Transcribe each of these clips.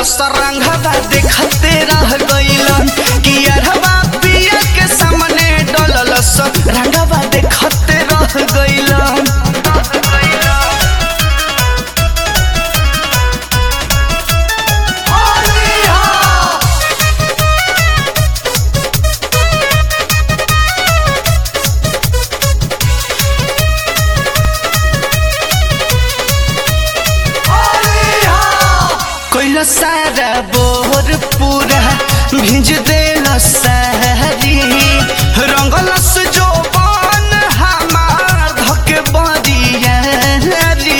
सरंगवा देखते रह गइलन कि अरवा पिया के सामने डलल सरंगवा देखते रह गइलन कोइला सारा बोर पूरा भिज देला सारी रंगलस जो बन हमार धके बरियारी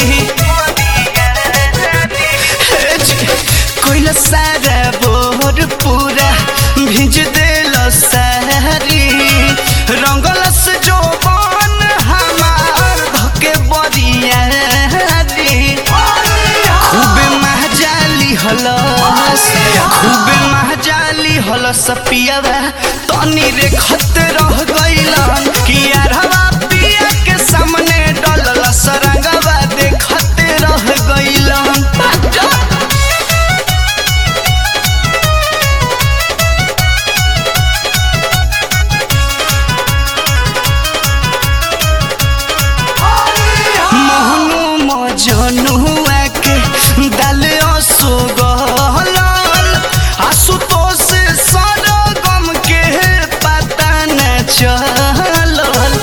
हे जी, कोइला सारा बोर पूरा भिज देला सारी रंगलस जो बन हमार धके बरियारी खूबे महजाली हलस खूबे महजाली हलस पियावा तनी रे खत रह गइलन कि यारवा पिया के सामने डलल सरंगवा देखत रह गइलन पाजा मोहनु मजनुआ के दल असो गहलल आशुतोष सरगम के पता न चलल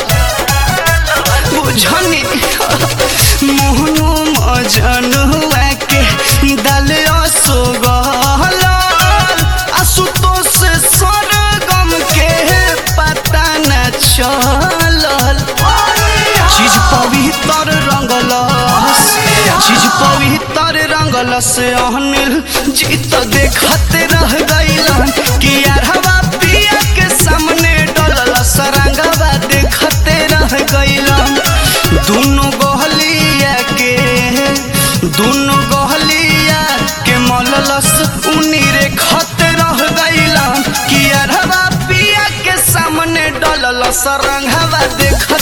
बुझनी मोहनु मजनुआ के दल असो गहलल आशुतोष सरगम के पता न चलल चीज पवित्र रंगलस चीज पवित्र रंगलस अनिल जीत देखत रह गइलन कि यारवा पिया के सामने डलल सरंगवा देखत रह गइलन दुनो गहलिया के दुनो गहलिया के मललस उनी रे खत रह गइलन कि यारवा पिया के सामने डलल सरंगवा देख